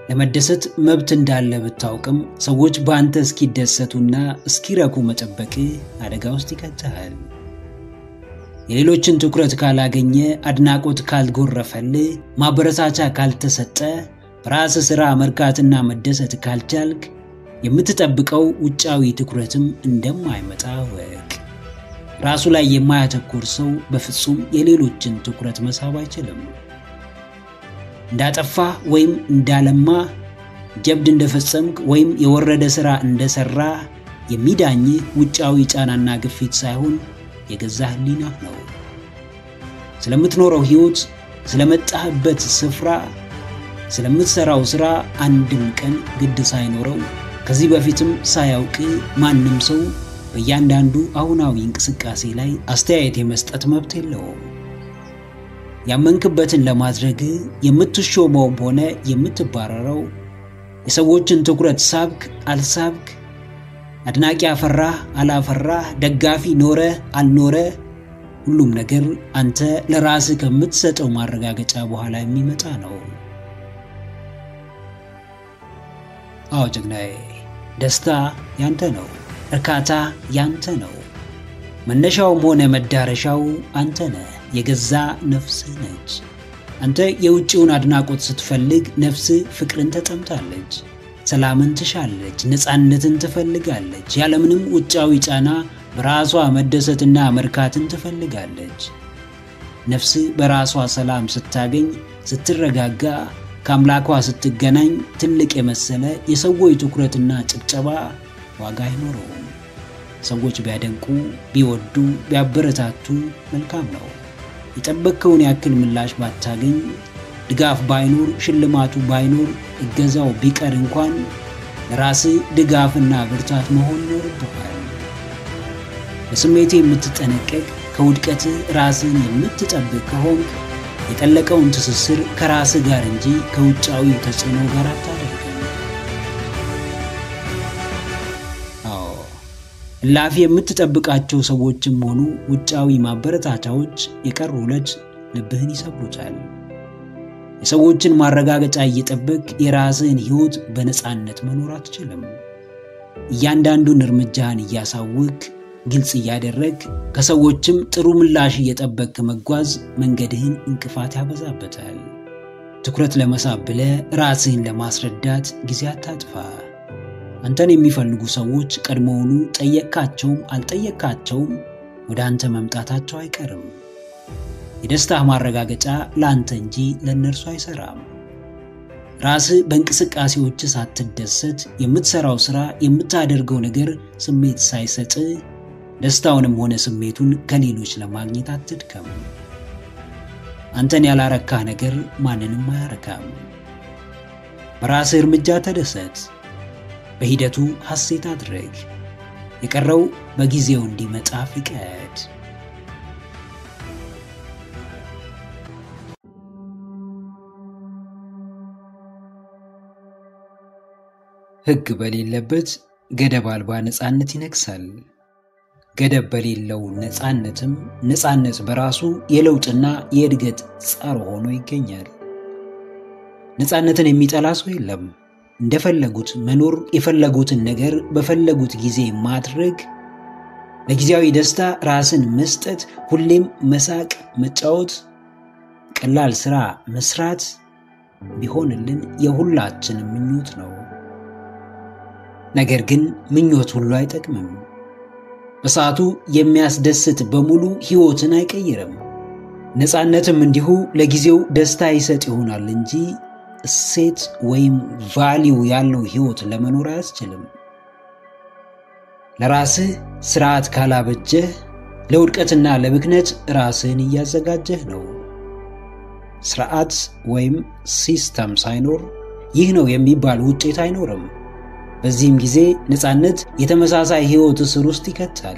ለመደሰት መብት እንዳለ ብታውቅም ሰዎች በአንተ እስኪደሰቱና እስኪረኩ መጠበቅ አደጋ ውስጥ ይከትሃል። የሌሎችን ትኩረት ካላገኘ፣ አድናቆት ካልጎረፈልህ፣ ማበረታቻ ካልተሰጠ፣ በራስ ሥራ መርካትና መደሰት ካልቻልክ የምትጠብቀው ውጫዊ ትኩረትም እንደማይመጣ ወቅ። ራሱ ላይ የማያተኩር ሰው በፍጹም የሌሎችን ትኩረት መሳብ አይችልም። እንዳጠፋ ወይም እንዳለማ፣ ጀብድ እንደፈጸምክ ወይም የወረደ ሥራ እንደሠራ የሚዳኝህ ውጫዊ ጫናና ግፊት ሳይሆን የገዛ ሕሊናህ ነው። ስለምትኖረው ሕይወት፣ ስለመጣህበት ስፍራ፣ ስለምትሠራው ሥራ አንድም ቀን ግድ ሳይኖረው ከዚህ በፊትም ሳያውቅ ማንም ሰው በእያንዳንዱ አሁናዊ እንቅስቃሴ ላይ አስተያየት የመስጠት መብት የለውም። ያመንክበትን ለማድረግ የምትሾመውም ሆነ የምትባረረው የሰዎችን ትኩረት ሳብክ አልሳብክ፣ አድናቂ አፈራህ አላፈራህ፣ ደጋፊ ኖረ አልኖረ፣ ሁሉም ነገር አንተ ለራስህ ከምትሰጠው ማረጋገጫ በኋላ የሚመጣ ነው። አዎ ጀግናዬ፣ ደስታ ያንተ ነው። እርካታ ያንተ ነው። መነሻውም ሆነ መዳረሻው አንተ ነህ። የገዛ ነፍስህ ነች። አንተ የውጭውን አድናቆት ስትፈልግ ነፍስህ ፍቅርን ተጠምታለች፣ ሰላምን ትሻለች፣ ነፃነትን ትፈልጋለች። ያለምንም ውጫዊ ጫና በራሷ መደሰትና መርካትን ትፈልጋለች። ነፍስህ በራሷ ሰላም ስታገኝ፣ ስትረጋጋ፣ ከአምላኳ ስትገናኝ ትልቅ የመሰለ የሰዎች ትኩረትና ጭብጨባ ዋጋ አይኖረውም። ሰዎች ቢያደንቁ፣ ቢወዱ፣ ቢያበረታቱ መልካም ነው። የጠበቅከውን ያክል ምላሽ ባታገኝ፣ ድጋፍ ባይኖር፣ ሽልማቱ ባይኖር፣ እገዛው ቢቀር እንኳን ለራስህ ድጋፍና ብርታት መሆን ይኖርብሃል። በስሜቴ የምትጠነቀቅ ከውድቀትህ ራስህን የምትጠብቅ ከሆንክ የጠለቀውን ትስስር ከራስህ ጋር እንጂ ከውጫዊ ተጽዕኖ ጋር አታደርግም። አዎ እላፊ የምትጠብቃቸው ሰዎችም ሆኑ ውጫዊ ማበረታቻዎች የቀሩ ዕለት ልብህን ይሰብሩታል። የሰዎችን ማረጋገጫ እየጠበቅ የራስህን ሕይወት በነፃነት መኖር አትችልም። እያንዳንዱን እርምጃህን እያሳወቅ ግልጽ እያደረግ ከሰዎችም ጥሩ ምላሽ እየጠበቅ መጓዝ መንገድህን እንቅፋት ያበዛበታል። ትኩረት ለመሳብ ብለህ ራስህን ለማስረዳት ጊዜ አታጥፋ። አንተን የሚፈልጉ ሰዎች ቀድሞውኑ ጠየቅካቸውም አልጠየቅካቸውም ወደ አንተ መምጣታቸው አይቀርም። የደስታህ ማረጋገጫ ለአንተ እንጂ ለእነርሱ አይሰራም። ራስህ በእንቅስቃሴዎች ሳትደሰት የምትሰራው ሥራ፣ የምታደርገው ነገር ስሜት ሳይሰጥህ ደስታውንም ሆነ ስሜቱን ከሌሎች ለማግኘት አትድከም። አንተን ያላረካህ ነገር ማንንም አያረካም። በራስህ እርምጃ ተደሰት። በሂደቱ ሐሴት አድረግ። የቀረው በጊዜው እንዲመጣ ፍቀድ። ሕግ በሌለበት ገደብ አልባ ነፃነት ይነግሳል። ገደብ በሌለው ነፃነትም ነፃነት በራሱ የለውጥና የእድገት ጸር ሆኖ ይገኛል። ነፃነትን የሚጠላ ሰው የለም። እንደፈለጉት መኖር፣ የፈለጉትን ነገር በፈለጉት ጊዜ ማድረግ፣ ለጊዜያዊ ደስታ ራስን መስጠት፣ ሁሌም መሳቅ፣ መጫወት፣ ቀላል ሥራ መስራት ቢሆንልን የሁላችንም ምኞት ነው። ነገር ግን ምኞት ሁሉ አይጠቅምም። በሰዓቱ የሚያስደስት በሙሉ ሕይወትን አይቀይርም። ነፃነትም እንዲሁ ለጊዜው ደስታ ይሰጥ ይሆናል እንጂ እሴት ወይም ቫሊው ያለው ሕይወት ለመኖር አያስችልም። ለራስህ ስርዓት ካላበጀህ ለውድቀትና ለብክነት ራስህን እያዘጋጀህ ነው። ስርዓት ወይም ሲስተም ሳይኖር ይህ ነው የሚባል ውጤት አይኖርም። በዚህም ጊዜ ነፃነት የተመሳሳይ ሕይወት እስር ውስጥ ይከታል።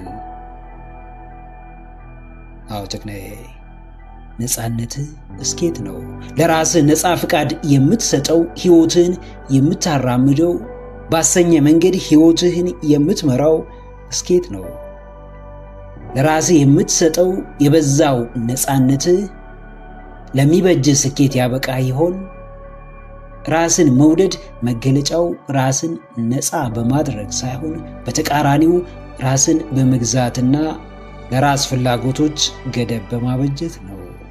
አዎ ጀግናዬ፣ ነፃነትህ እስኬት ነው። ለራስህ ነፃ ፍቃድ የምትሰጠው ሕይወትህን የምታራምደው ባሰኘ መንገድ ሕይወትህን የምትመራው እስኬት ነው። ለራስህ የምትሰጠው የበዛው ነፃነትህ ለሚበጅህ ስኬት ያበቃ ይሆን? ራስን መውደድ መገለጫው ራስን ነፃ በማድረግ ሳይሆን በተቃራኒው ራስን በመግዛትና ለራስ ፍላጎቶች ገደብ በማበጀት ነው።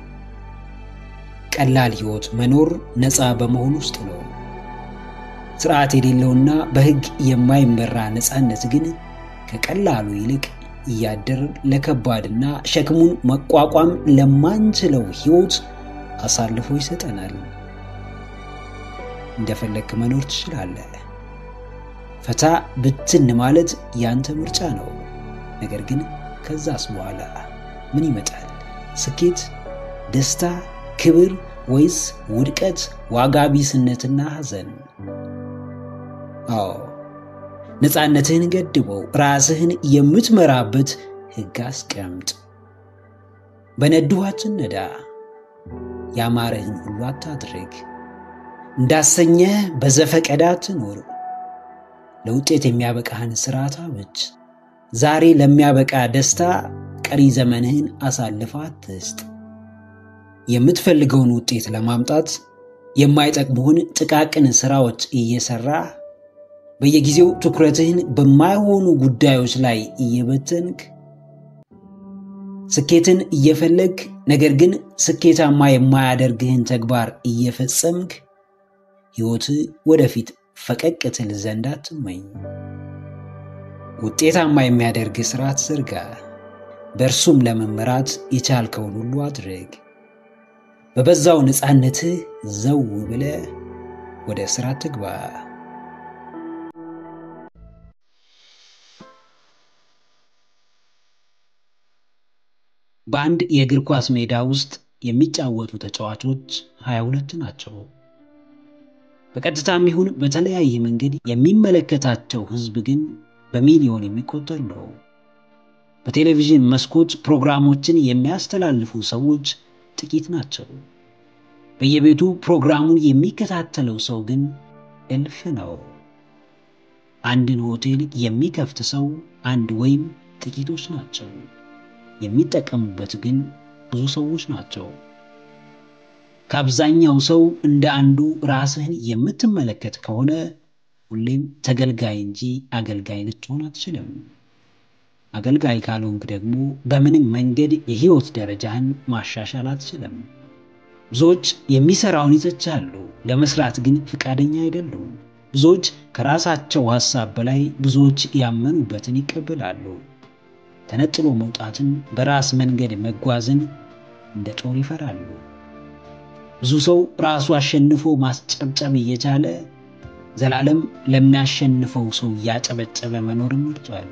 ቀላል ሕይወት መኖር ነፃ በመሆን ውስጥ ነው። ስርዓት የሌለውና በሕግ የማይመራ ነፃነት ግን ከቀላሉ ይልቅ እያደር ለከባድና ሸክሙን መቋቋም ለማንችለው ሕይወት አሳልፎ ይሰጠናል። እንደፈለግክ መኖር ትችላለህ። ፈታ ብትን ማለት ያንተ ምርጫ ነው። ነገር ግን ከዛስ በኋላ ምን ይመጣል? ስኬት፣ ደስታ፣ ክብር ወይስ ውድቀት፣ ዋጋ ቢስነትና ሐዘን? አዎ ነፃነትህን ገድበው ራስህን የምትመራበት ሕግ አስቀምጥ። በነድኋችን ነዳ፣ ያማረህን ሁሉ አታድርግ። እንዳሰኘህ በዘፈቀዳ አትኑር። ለውጤት የሚያበቃህን ሥርዓት አብጅ። ዛሬ ለሚያበቃ ደስታ ቀሪ ዘመንህን አሳልፈ አትስጥ። የምትፈልገውን ውጤት ለማምጣት የማይጠቅሙህን ጥቃቅን ሥራዎች እየሠራ በየጊዜው ትኩረትህን በማይሆኑ ጉዳዮች ላይ እየበተንክ ስኬትን እየፈለግ ነገር ግን ስኬታማ የማያደርግህን ተግባር እየፈጸምክ ሕይወትህ ወደፊት ፈቀቅ ትል ዘንድ አትመኝ። ውጤታማ የሚያደርግ ስርዓት ዘርጋ። በእርሱም ለመመራት የቻልከውን ሁሉ አድርግ። በበዛው ነፃነትህ ዘው ብለህ ወደ ሥራ ትግባ። በአንድ የእግር ኳስ ሜዳ ውስጥ የሚጫወቱ ተጫዋቾች 22 ናቸው። በቀጥታም ይሁን በተለያየ መንገድ የሚመለከታቸው ሕዝብ ግን በሚሊዮን የሚቆጠር ነው። በቴሌቪዥን መስኮት ፕሮግራሞችን የሚያስተላልፉ ሰዎች ጥቂት ናቸው። በየቤቱ ፕሮግራሙን የሚከታተለው ሰው ግን እልፍ ነው። አንድን ሆቴል የሚከፍት ሰው አንድ ወይም ጥቂቶች ናቸው። የሚጠቀሙበት ግን ብዙ ሰዎች ናቸው። ከአብዛኛው ሰው እንደ አንዱ ራስህን የምትመለከት ከሆነ ሁሌም ተገልጋይ እንጂ አገልጋይ ልትሆን አትችልም። አገልጋይ ካልሆንክ ደግሞ በምንም መንገድ የህይወት ደረጃህን ማሻሻል አትችልም። ብዙዎች የሚሰራውን ይተቻሉ፣ ለመስራት ግን ፈቃደኛ አይደሉም። ብዙዎች ከራሳቸው ሐሳብ በላይ ብዙዎች ያመኑበትን ይቀበላሉ። ተነጥሎ መውጣትን፣ በራስ መንገድ መጓዝን እንደ ጦር ይፈራሉ። ብዙ ሰው ራሱ አሸንፎ ማስጨብጨብ እየቻለ ዘላለም ለሚያሸንፈው ሰው እያጨበጨበ መኖርን መርጧል።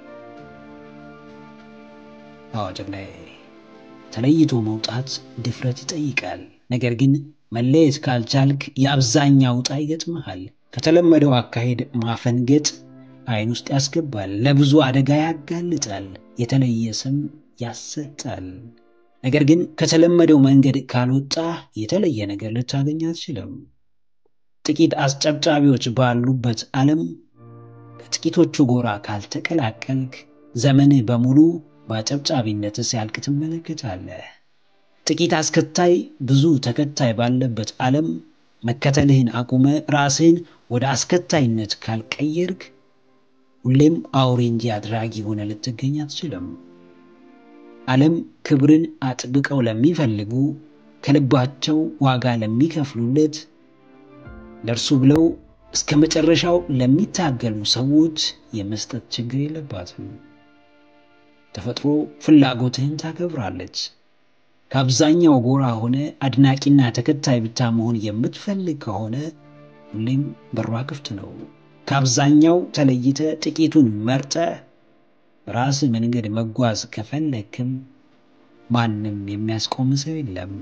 አዋጅ ላይ ተለይቶ መውጣት ድፍረት ይጠይቃል። ነገር ግን መለየት ካልቻልክ የአብዛኛው ዕጣ ይገጥመሃል። ከተለመደው አካሄድ ማፈንገጥ ዓይን ውስጥ ያስገባል፣ ለብዙ አደጋ ያጋልጣል፣ የተለየ ስም ያሰጣል። ነገር ግን ከተለመደው መንገድ ካልወጣ የተለየ ነገር ልታገኝ አትችልም። ጥቂት አስጨብጫቢዎች ባሉበት ዓለም ከጥቂቶቹ ጎራ ካልተቀላቀልክ ዘመንህ በሙሉ በአጨብጫቢነት ሲያልቅ ትመለከታለህ። ጥቂት አስከታይ ብዙ ተከታይ ባለበት ዓለም መከተልህን አቁመ ራስህን ወደ አስከታይነት ካልቀየርክ ሁሌም አውሬ እንጂ አድራጊ ሆነ ልትገኝ አትችልም። ዓለም ክብርን አጥብቀው ለሚፈልጉ ከልባቸው ዋጋ ለሚከፍሉለት ለእርሱ ብለው እስከ መጨረሻው ለሚታገሉ ሰዎች የመስጠት ችግር የለባትም። ተፈጥሮ ፍላጎትህን ታከብራለች። ከአብዛኛው ጎራ ሆነ አድናቂና ተከታይ ብቻ መሆን የምትፈልግ ከሆነ ሁሌም በሯ ክፍት ነው። ከአብዛኛው ተለይተ ጥቂቱን መርጠ ራስ መንገድ መጓዝ ከፈለክም ማንም የሚያስቆም ሰው የለም።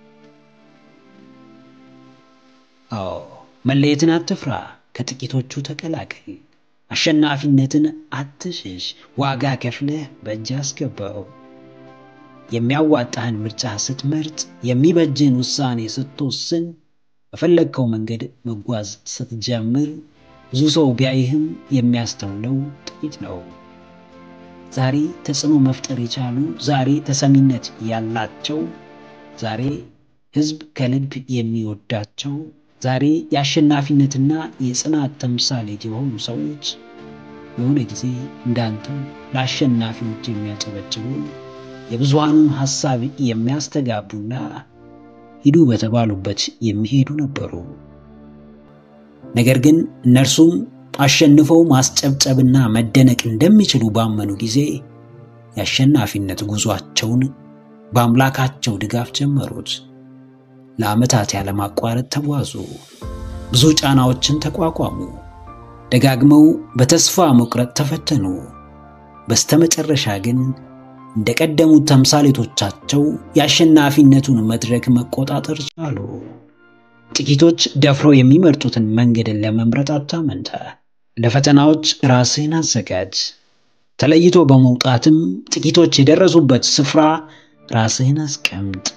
አዎ መለየትን አትፍራ፣ ከጥቂቶቹ ተቀላቀል። አሸናፊነትን አትሽሽ፣ ዋጋ ከፍለህ በእጅ አስገባው። የሚያዋጣህን ምርጫ ስትመርጥ፣ የሚበጅህን ውሳኔ ስትወስን፣ በፈለግከው መንገድ መጓዝ ስትጀምር ብዙ ሰው ቢያይህም የሚያስተውለው ጥቂት ነው። ዛሬ ተጽዕኖ መፍጠር የቻሉ ዛሬ ተሰሚነት ያላቸው ዛሬ ሕዝብ ከልብ የሚወዳቸው ዛሬ የአሸናፊነትና የጽናት ተምሳሌት የሆኑ ሰዎች የሆነ ጊዜ እንዳንተ ለአሸናፊዎች የሚያጨበጭቡ የብዙሃኑን ሐሳብ የሚያስተጋቡና ሂዱ በተባሉበት የሚሄዱ ነበሩ። ነገር ግን እነርሱም አሸንፈው ማስጨብጨብና መደነቅ እንደሚችሉ ባመኑ ጊዜ የአሸናፊነት ጉዟቸውን በአምላካቸው ድጋፍ ጀመሩት። ለዓመታት ያለማቋረጥ ተጓዙ። ብዙ ጫናዎችን ተቋቋሙ። ደጋግመው በተስፋ መቁረጥ ተፈተኑ። በስተመጨረሻ ግን እንደ ቀደሙት ተምሳሌቶቻቸው የአሸናፊነቱን መድረክ መቆጣጠር ቻሉ። ጥቂቶች ደፍረው የሚመርጡትን መንገድን ለመምረጥ አታመንታ። ለፈተናዎች ራስህን አዘጋጅ። ተለይቶ በመውጣትም ጥቂቶች የደረሱበት ስፍራ ራስህን አስቀምጥ።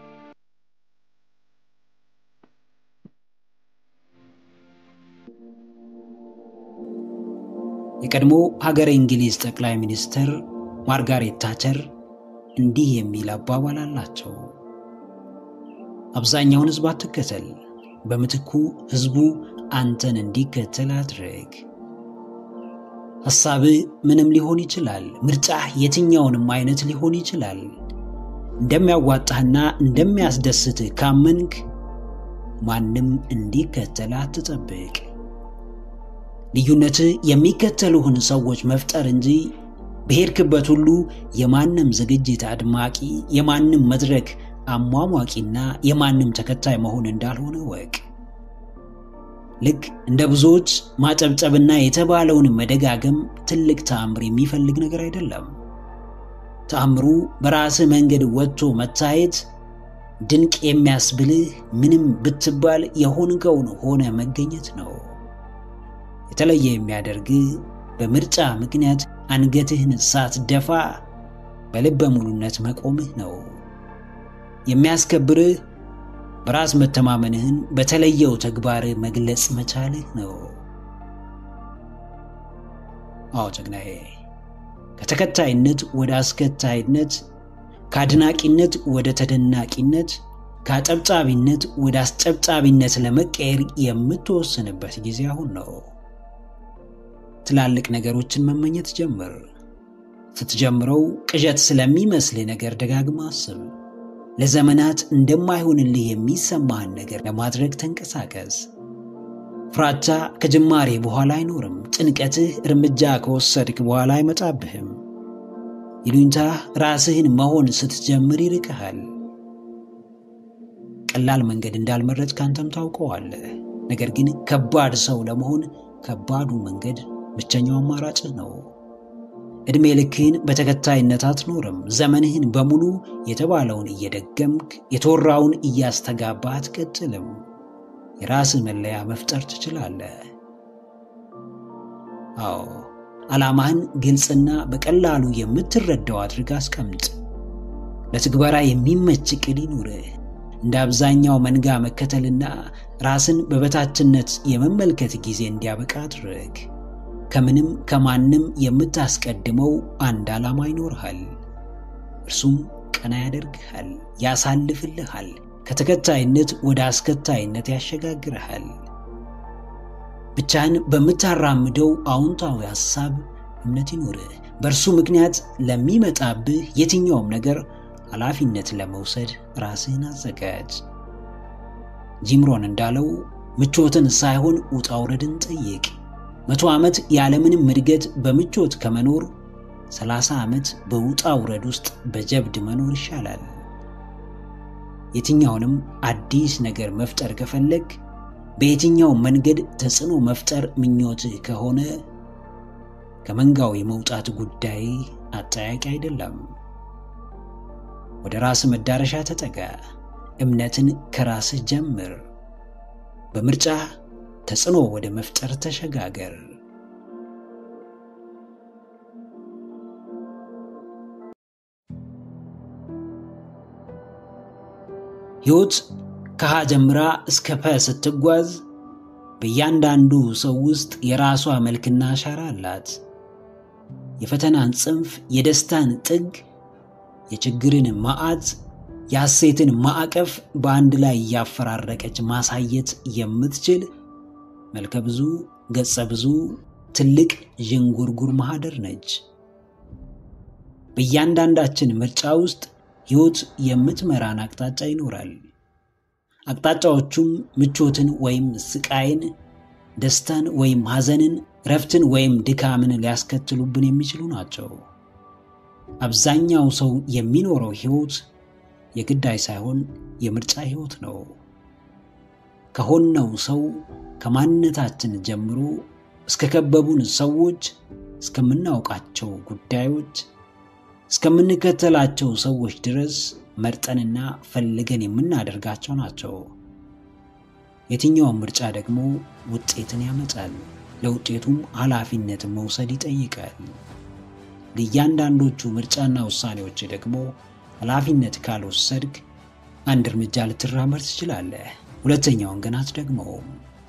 የቀድሞ ሀገረ እንግሊዝ ጠቅላይ ሚኒስትር ማርጋሬት ታቸር እንዲህ የሚል አባባል አላቸው። አብዛኛውን ሕዝብ አትከተል፣ በምትኩ ሕዝቡ አንተን እንዲከተል አድርግ። ሐሳብህ ምንም ሊሆን ይችላል። ምርጫህ የትኛውንም አይነት ሊሆን ይችላል። እንደሚያዋጣህና እንደሚያስደስትህ ካመንክ ማንም እንዲከተል አትጠብቅ። ልዩነትህ የሚከተሉህን ሰዎች መፍጠር እንጂ በሄድክበት ሁሉ የማንም ዝግጅት አድማቂ፣ የማንም መድረክ አሟሟቂና የማንም ተከታይ መሆን እንዳልሆነ ወቅ። ልክ እንደ ብዙዎች ማጨብጨብና የተባለውን መደጋገም ትልቅ ተአምር የሚፈልግ ነገር አይደለም። ተአምሩ በራስህ መንገድ ወጥቶ መታየት፣ ድንቅ የሚያስብልህ ምንም ብትባል የሆንከውን ሆነ መገኘት ነው። የተለየ የሚያደርግህ በምርጫ ምክንያት አንገትህን ሳትደፋ በልበ ሙሉነት መቆምህ ነው። የሚያስከብርህ በራስ መተማመንህን በተለየው ተግባርህ መግለጽ መቻልህ ነው። አዎ ጀግናዬ፣ ከተከታይነት ወደ አስከታይነት፣ ከአድናቂነት ወደ ተደናቂነት፣ ከአጨብጫቢነት ወደ አስጨብጫቢነት ለመቀየር የምትወስንበት ጊዜ አሁን ነው። ትላልቅ ነገሮችን መመኘት ጀምር። ስትጀምረው ቅዠት ስለሚመስልህ ነገር ደጋግማ አስብ። ለዘመናት እንደማይሆንልህ የሚሰማህን ነገር ለማድረግ ተንቀሳቀስ። ፍራቻ ከጅማሬ በኋላ አይኖርም። ጭንቀትህ እርምጃ ከወሰድክ በኋላ አይመጣብህም። ይሉኝታህ ራስህን መሆን ስትጀምር ይርቅሃል። ቀላል መንገድ እንዳልመረጥ ካንተም ታውቀዋለህ። ነገር ግን ከባድ ሰው ለመሆን ከባዱ መንገድ ብቸኛው አማራጭህ ነው። ዕድሜ ልክህን በተከታይነት አትኖርም። ዘመንህን በሙሉ የተባለውን እየደገምክ የተወራውን እያስተጋባ አትቀጥልም። የራስህ መለያ መፍጠር ትችላለህ። አዎ ዓላማህን ግልጽና በቀላሉ የምትረዳው አድርግ አስቀምጥ። ለትግበራ የሚመች ዕቅድ ይኑርህ። እንደ አብዛኛው መንጋ መከተልና ራስን በበታችነት የመመልከት ጊዜ እንዲያበቃ አድርግ። ከምንም ከማንም የምታስቀድመው አንድ ዓላማ ይኖርሃል። እርሱም ቀና ያደርግሃል፣ ያሳልፍልሃል፣ ከተከታይነት ወደ አስከታይነት ያሸጋግርሃል። ብቻህን በምታራምደው አዎንታዊ ሐሳብ እምነት ይኖርህ። በእርሱ ምክንያት ለሚመጣብህ የትኛውም ነገር ኃላፊነት ለመውሰድ ራስህን አዘጋጅ። ጂምሮን እንዳለው ምቾትን ሳይሆን ውጣ ውረድን ጠይቅ። መቶ ዓመት ያለምንም እድገት በምቾት ከመኖር ሰላሳ ዓመት በውጣ ውረድ ውስጥ በጀብድ መኖር ይሻላል። የትኛውንም አዲስ ነገር መፍጠር ከፈለግ በየትኛው መንገድ ተጽዕኖ መፍጠር ምኞትህ ከሆነ ከመንጋው የመውጣት ጉዳይ አጠያቂ አይደለም። ወደ ራስ መዳረሻ ተጠጋ። እምነትን ከራስህ ጀምር። በምርጫ ተጽዕኖ ወደ መፍጠር ተሸጋገር። ሕይወት ከሀ ጀምራ እስከ ፐ ስትጓዝ በእያንዳንዱ ሰው ውስጥ የራሷ መልክና አሻራ አላት። የፈተናን ጽንፍ፣ የደስታን ጥግ፣ የችግርን መዓት፣ የሐሴትን ማዕቀፍ በአንድ ላይ እያፈራረቀች ማሳየት የምትችል መልከ ብዙ ገጸ ብዙ ትልቅ ዥንጉርጉር ማህደር ነች። በእያንዳንዳችን ምርጫ ውስጥ ሕይወት የምትመራን አቅጣጫ ይኖራል። አቅጣጫዎቹም ምቾትን ወይም ስቃይን፣ ደስታን ወይም ሐዘንን፣ እረፍትን ወይም ድካምን ሊያስከትሉብን የሚችሉ ናቸው። አብዛኛው ሰው የሚኖረው ሕይወት የግዳይ ሳይሆን የምርጫ ሕይወት ነው። ከሆነው ሰው ከማንነታችን ጀምሮ እስከ ከበቡን ሰዎች፣ እስከምናውቃቸው ጉዳዮች፣ እስከምንከተላቸው ሰዎች ድረስ መርጠንና ፈልገን የምናደርጋቸው ናቸው። የትኛውም ምርጫ ደግሞ ውጤትን ያመጣል። ለውጤቱም ኃላፊነትን መውሰድ ይጠይቃል። ለእያንዳንዶቹ ምርጫና ውሳኔዎች ደግሞ ኃላፊነት ካልወሰድክ አንድ እርምጃ ልትራመድ ትችላለህ፣ ሁለተኛውን ግን አትደግመውም።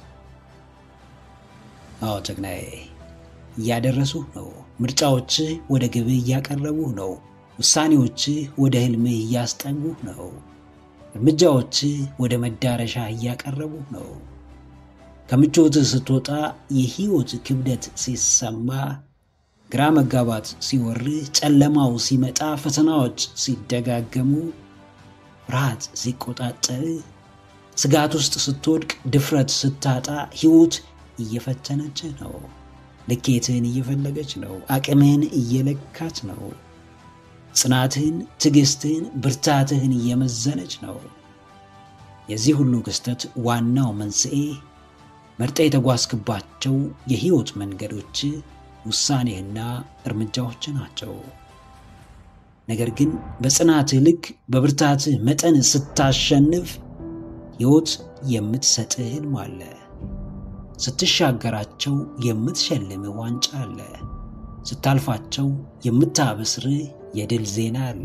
አዎ ጀግናዬ፣ እያደረሱህ ነው። ምርጫዎችህ ወደ ግብህ እያቀረቡህ ነው። ውሳኔዎችህ ወደ ህልምህ እያስጠጉህ ነው። እርምጃዎችህ ወደ መዳረሻ እያቀረቡህ ነው። ከምቾትህ ስትወጣ የህይወት ክብደት ሲሰማ፣ ግራ መጋባት ሲወርህ፣ ጨለማው ሲመጣ፣ ፈተናዎች ሲደጋገሙ፣ ፍርሃት ሲቆጣጠርህ፣ ስጋት ውስጥ ስትወድቅ፣ ድፍረት ስታጣ፣ ህይወት እየፈተነችህ ነው። ልኬትህን እየፈለገች ነው። አቅምህን እየለካች ነው። ጽናትህን፣ ትዕግስትህን፣ ብርታትህን እየመዘነች ነው። የዚህ ሁሉ ክስተት ዋናው መንስኤ መርጠ የተጓዝክባቸው የህይወት መንገዶች ውሳኔህና እርምጃዎች ናቸው። ነገር ግን በጽናትህ ልክ በብርታትህ መጠን ስታሸንፍ ሕይወት የምትሰጥህ ህልም አለ። ስትሻገራቸው የምትሸልምህ ዋንጫ አለ። ስታልፋቸው የምታበስርህ የድል ዜና አለ።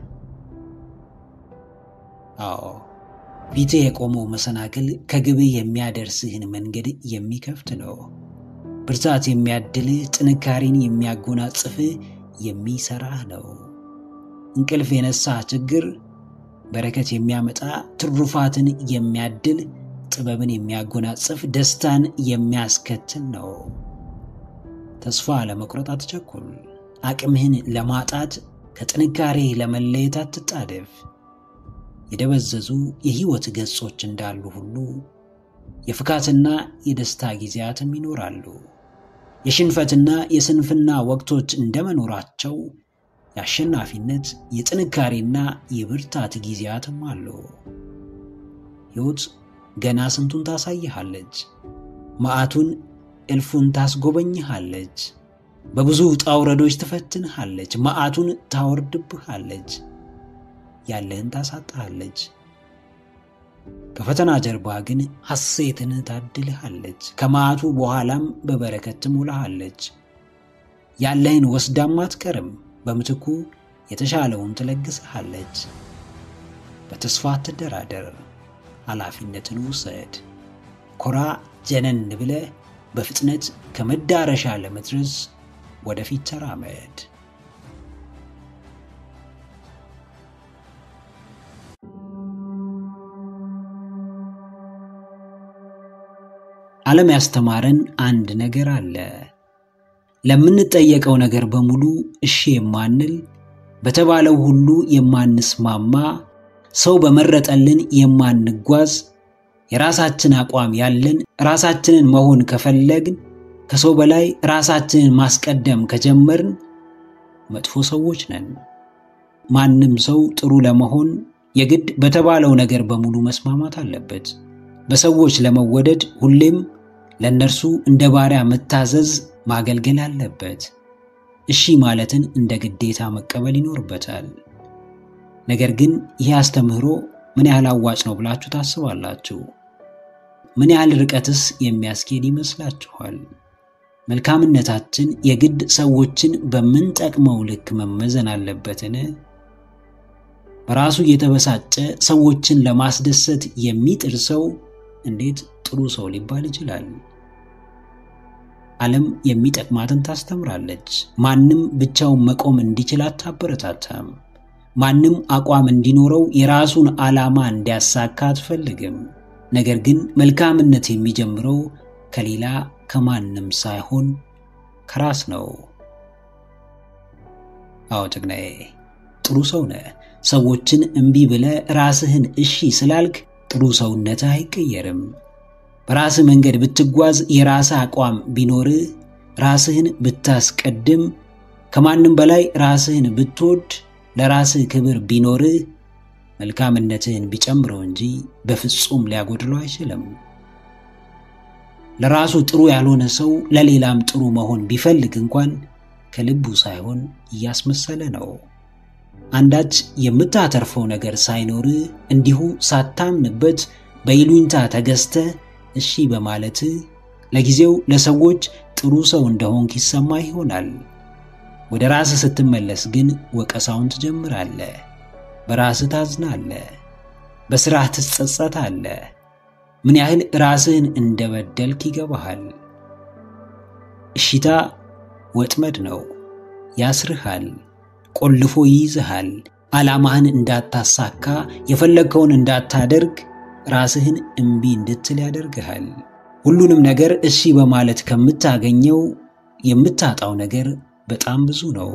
አዎ ፊትህ የቆመው መሰናክል ከግብህ የሚያደርስህን መንገድ የሚከፍት ነው። ብርታት የሚያድልህ፣ ጥንካሬን የሚያጎናጽፍህ የሚሰራህ ነው። እንቅልፍ የነሳህ ችግር በረከት የሚያመጣ ትሩፋትን የሚያድል ጥበብን የሚያጎናጽፍ ደስታን የሚያስከትል ነው። ተስፋ ለመቁረጥ አትቸኩል። አቅምህን ለማጣት ከጥንካሬ ለመለየት አትጣደፍ። የደበዘዙ የህይወት ገጾች እንዳሉ ሁሉ የፍካትና የደስታ ጊዜያትም ይኖራሉ። የሽንፈትና የስንፍና ወቅቶች እንደመኖራቸው የአሸናፊነት የጥንካሬና የብርታት ጊዜያትም አሉ። ሕይወት ገና ስንቱን ታሳይሃለች። መዓቱን እልፉን ታስጎበኝሃለች። በብዙ ውጣ ውረዶች ትፈትንሃለች። መዓቱን ታወርድብሃለች። ያለህን ታሳጣሃለች። ከፈተና ጀርባ ግን ሐሴትን ታድልሃለች። ከመዓቱ በኋላም በበረከት ትሞላሃለች። ያለህን ወስዳም አትቀርም። በምትኩ የተሻለውን ትለግስሃለች። በተስፋ አትደራደር። ኃላፊነትን ውሰድ። ኮራ ጀነን ብለህ በፍጥነት ከመዳረሻ ለመድረስ ወደፊት ተራመድ። ዓለም ያስተማረን አንድ ነገር አለ። ለምንጠየቀው ነገር በሙሉ እሺ የማንል፣ በተባለው ሁሉ የማንስማማ፣ ሰው በመረጠልን የማንጓዝ፣ የራሳችን አቋም ያለን፣ ራሳችንን መሆን ከፈለግን፣ ከሰው በላይ ራሳችንን ማስቀደም ከጀመርን መጥፎ ሰዎች ነን። ማንም ሰው ጥሩ ለመሆን የግድ በተባለው ነገር በሙሉ መስማማት አለበት። በሰዎች ለመወደድ ሁሌም ለእነርሱ እንደ ባሪያ መታዘዝ፣ ማገልገል አለበት። እሺ ማለትን እንደ ግዴታ መቀበል ይኖርበታል። ነገር ግን ይህ አስተምህሮ ምን ያህል አዋጭ ነው ብላችሁ ታስባላችሁ? ምን ያህል ርቀትስ የሚያስኬድ ይመስላችኋል? መልካምነታችን የግድ ሰዎችን በምንጠቅመው ልክ መመዘን አለበትን? በራሱ እየተበሳጨ ሰዎችን ለማስደሰት የሚጥር ሰው እንዴት ጥሩ ሰው ሊባል ይችላል? ዓለም የሚጠቅማትን ታስተምራለች። ማንም ብቻውን መቆም እንዲችል አታበረታታም። ማንም አቋም እንዲኖረው የራሱን ዓላማ እንዲያሳካ አትፈልግም። ነገር ግን መልካምነት የሚጀምረው ከሌላ ከማንም ሳይሆን ከራስ ነው። አዎ ጀግናዬ፣ ጥሩ ሰው ነህ። ሰዎችን እምቢ ብለህ ራስህን እሺ ስላልክ ጥሩ ሰውነትህ አይቀየርም። በራስህ መንገድ ብትጓዝ፣ የራስህ አቋም ቢኖርህ፣ ራስህን ብታስቀድም፣ ከማንም በላይ ራስህን ብትወድ፣ ለራስህ ክብር ቢኖርህ መልካምነትህን ቢጨምረው እንጂ በፍጹም ሊያጎድለው አይችልም። ለራሱ ጥሩ ያልሆነ ሰው ለሌላም ጥሩ መሆን ቢፈልግ እንኳን ከልቡ ሳይሆን እያስመሰለ ነው። አንዳች የምታተርፈው ነገር ሳይኖርህ እንዲሁ ሳታምንበት በይሉኝታ ተገዝተ እሺ በማለትህ ለጊዜው ለሰዎች ጥሩ ሰው እንደሆንክ ይሰማ ይሆናል። ወደ ራስህ ስትመለስ ግን ወቀሳውን ትጀምራለህ። በራስህ ታዝናለህ። በሥራህ ትጸጸታለህ። ምን ያህል ራስህን እንደበደልክ ይገባሃል። እሺታ ወጥመድ ነው። ያስርሃል፣ ቆልፎ ይይዝሃል። ዓላማህን እንዳታሳካ፣ የፈለግከውን እንዳታደርግ፣ ራስህን እምቢ እንድትል ያደርግሃል። ሁሉንም ነገር እሺ በማለት ከምታገኘው የምታጣው ነገር በጣም ብዙ ነው።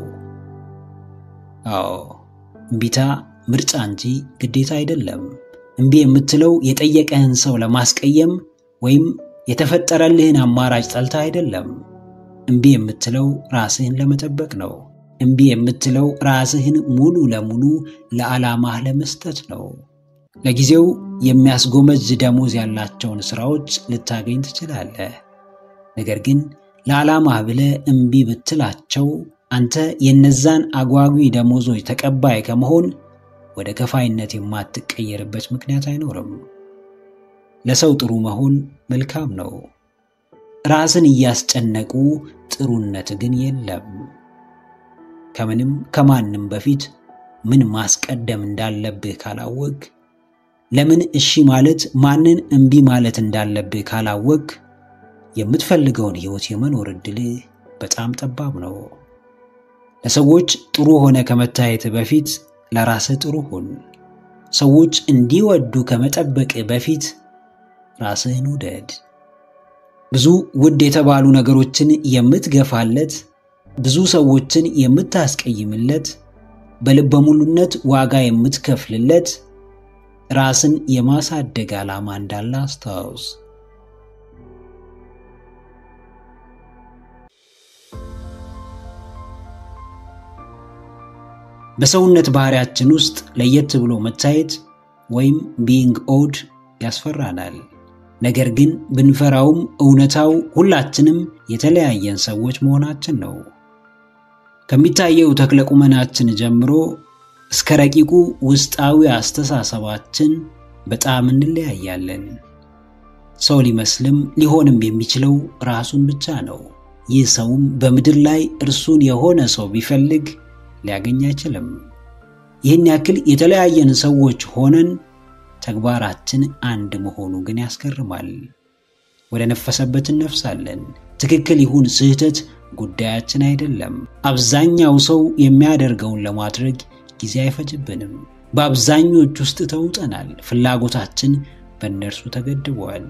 አዎ እምቢታ ምርጫ እንጂ ግዴታ አይደለም። እምቢ የምትለው የጠየቀህን ሰው ለማስቀየም ወይም የተፈጠረልህን አማራጭ ጠልታ አይደለም። እምቢ የምትለው ራስህን ለመጠበቅ ነው። እምቢ የምትለው ራስህን ሙሉ ለሙሉ ለዓላማህ ለመስጠት ነው። ለጊዜው የሚያስጎመጅ ደሞዝ ያላቸውን ሥራዎች ልታገኝ ትችላለህ። ነገር ግን ለዓላማህ ብለህ እምቢ ብትላቸው አንተ የነዛን አጓጊ ደሞዞች ተቀባይ ከመሆን ወደ ከፋይነት የማትቀየርበት ምክንያት አይኖርም። ለሰው ጥሩ መሆን መልካም ነው። ራስን እያስጨነቁ ጥሩነት ግን የለም። ከምንም ከማንም በፊት ምን ማስቀደም እንዳለብህ ካላወቅ፣ ለምን እሺ ማለት ማንን እምቢ ማለት እንዳለብህ ካላወቅ፣ የምትፈልገውን ሕይወት የመኖር ዕድልህ በጣም ጠባብ ነው። ለሰዎች ጥሩ ሆነ ከመታየት በፊት ለራስህ ጥሩ ሁን። ሰዎች እንዲወዱ ከመጠበቅ በፊት ራስህን ውደድ። ብዙ ውድ የተባሉ ነገሮችን የምትገፋለት፣ ብዙ ሰዎችን የምታስቀይምለት፣ በልበ ሙሉነት ዋጋ የምትከፍልለት ራስን የማሳደግ ዓላማ እንዳለ አስታውስ። በሰውነት ባህሪያችን ውስጥ ለየት ብሎ መታየት ወይም ቢንግ ኦድ ያስፈራናል። ነገር ግን ብንፈራውም እውነታው ሁላችንም የተለያየን ሰዎች መሆናችን ነው። ከሚታየው ተክለ ቁመናችን ጀምሮ እስከ ረቂቁ ውስጣዊ አስተሳሰባችን በጣም እንለያያለን። ሰው ሊመስልም ሊሆንም የሚችለው ራሱን ብቻ ነው። ይህ ሰውም በምድር ላይ እርሱን የሆነ ሰው ቢፈልግ ሊያገኝ አይችልም። ይህን ያክል የተለያየን ሰዎች ሆነን ተግባራችን አንድ መሆኑ ግን ያስገርማል። ወደ ነፈሰበት እነፍሳለን። ትክክል ይሁን ስህተት ጉዳያችን አይደለም። አብዛኛው ሰው የሚያደርገውን ለማድረግ ጊዜ አይፈጅብንም። በአብዛኞች ውስጥ ተውጠናል። ፍላጎታችን በእነርሱ ተገድበዋል።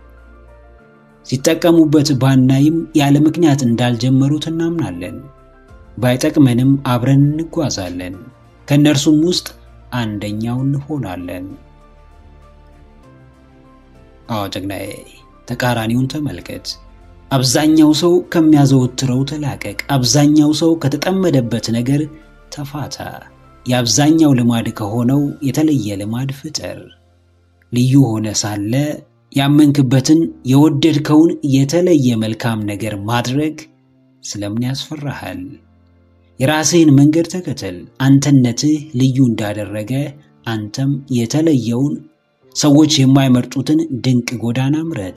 ሲጠቀሙበት ባናይም ያለ ምክንያት እንዳልጀመሩት እናምናለን። ባይጠቅመንም አብረን እንጓዛለን። ከእነርሱም ውስጥ አንደኛው እንሆናለን። አዎ ጀግናዬ፣ ተቃራኒውን ተመልከት። አብዛኛው ሰው ከሚያዘወትረው ተላቀቅ። አብዛኛው ሰው ከተጠመደበት ነገር ተፋታ። የአብዛኛው ልማድ ከሆነው የተለየ ልማድ ፍጠር። ልዩ ሆነ ሳለ ያመንክበትን የወደድከውን የተለየ መልካም ነገር ማድረግ ስለምን ያስፈራሃል? የራስህን መንገድ ተከተል። አንተነትህ ልዩ እንዳደረገ አንተም የተለየውን ሰዎች የማይመርጡትን ድንቅ ጎዳና ምረጥ።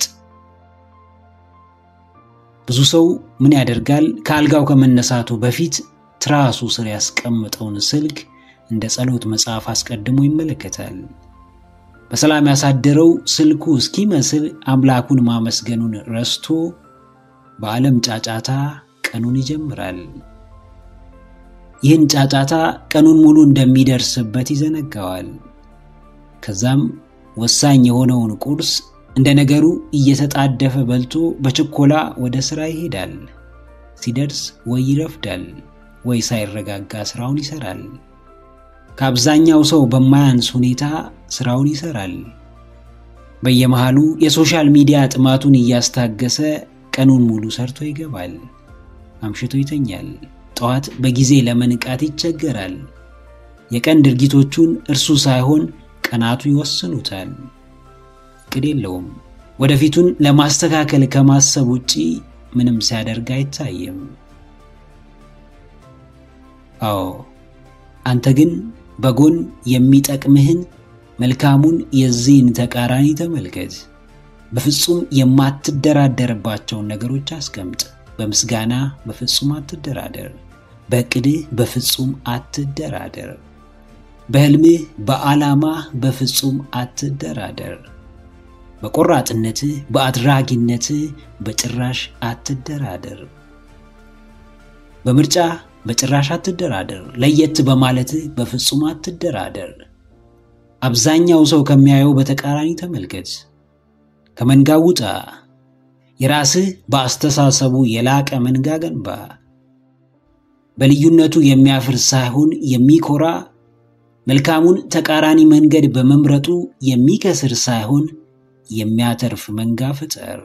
ብዙ ሰው ምን ያደርጋል? ከአልጋው ከመነሳቱ በፊት ትራሱ ስር ያስቀምጠውን ስልክ እንደ ጸሎት መጽሐፍ አስቀድሞ ይመለከታል። በሰላም ያሳደረው ስልኩ እስኪመስል አምላኩን ማመስገኑን ረስቶ በዓለም ጫጫታ ቀኑን ይጀምራል። ይህን ጫጫታ ቀኑን ሙሉ እንደሚደርስበት ይዘነጋዋል። ከዛም ወሳኝ የሆነውን ቁርስ እንደ ነገሩ እየተጣደፈ በልቶ በችኮላ ወደ ሥራ ይሄዳል። ሲደርስ ወይ ይረፍዳል ወይ ሳይረጋጋ ሥራውን ይሠራል። ከአብዛኛው ሰው በማያንስ ሁኔታ ሥራውን ይሠራል። በየመሃሉ የሶሻል ሚዲያ ጥማቱን እያስታገሰ ቀኑን ሙሉ ሰርቶ ይገባል። አምሽቶ ይተኛል። ጠዋት በጊዜ ለመንቃት ይቸገራል። የቀን ድርጊቶቹን እርሱ ሳይሆን ቀናቱ ይወስኑታል። እቅድ የለውም። ወደፊቱን ለማስተካከል ከማሰብ ውጪ ምንም ሲያደርግ አይታይም። አዎ አንተ ግን በጎን የሚጠቅምህን መልካሙን የዚህን ተቃራኒ ተመልከት። በፍጹም የማትደራደርባቸውን ነገሮች አስቀምጥ። በምስጋና በፍጹም አትደራደር። በዕቅድህ በፍጹም አትደራደር። በሕልምህ በዓላማህ በፍጹም አትደራደር። በቆራጥነትህ በአድራጊነትህ በጭራሽ አትደራደር። በምርጫ በጭራሽ አትደራደር። ለየት በማለትህ በፍጹም አትደራደር። አብዛኛው ሰው ከሚያየው በተቃራኒ ተመልከት። ከመንጋው ውጣ። የራስህ በአስተሳሰቡ የላቀ መንጋ ገንባ። በልዩነቱ የሚያፍር ሳይሆን የሚኮራ መልካሙን ተቃራኒ መንገድ በመምረጡ የሚከስር ሳይሆን የሚያተርፍ መንጋ ፍጠር።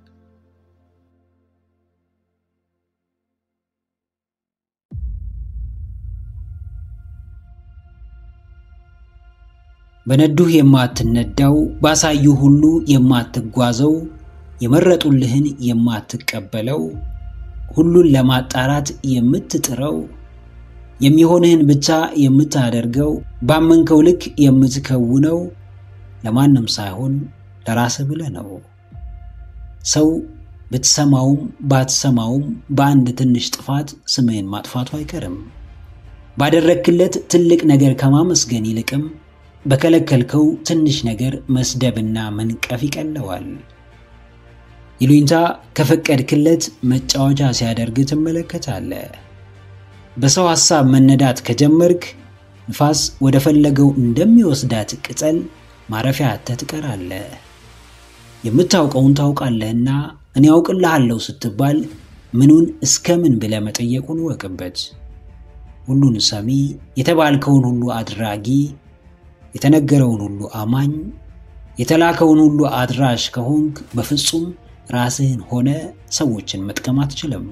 በነዱህ የማትነዳው ባሳዩ ሁሉ የማትጓዘው የመረጡልህን የማትቀበለው ሁሉን ለማጣራት የምትጥረው የሚሆንህን ብቻ የምታደርገው ባመንከው ልክ የምትከውነው ለማንም ሳይሆን ለራስህ ብለህ ነው። ሰው ብትሰማውም ባትሰማውም በአንድ ትንሽ ጥፋት ስምህን ማጥፋቱ አይቀርም። ባደረግክለት ትልቅ ነገር ከማመስገን ይልቅም በከለከልከው ትንሽ ነገር መስደብና መንቀፍ ይቀለዋል። ይሉኝታ ከፈቀድክለት መጫወቻ ሲያደርግ ትመለከታለህ። በሰው ሐሳብ መነዳት ከጀመርክ ንፋስ ወደ ፈለገው እንደሚወስዳት ቅጠል ማረፊያ አጥተህ ትቀራለህ። የምታውቀውን ታውቃለህና እኔ ያውቅልሃለሁ ስትባል ምኑን እስከ ምን ብለህ መጠየቁን እወቅበት። ሁሉን ሰሚ፣ የተባልከውን ሁሉ አድራጊ፣ የተነገረውን ሁሉ አማኝ፣ የተላከውን ሁሉ አድራሽ ከሆንክ በፍጹም ራስህን ሆነ ሰዎችን መጥቀም አትችልም።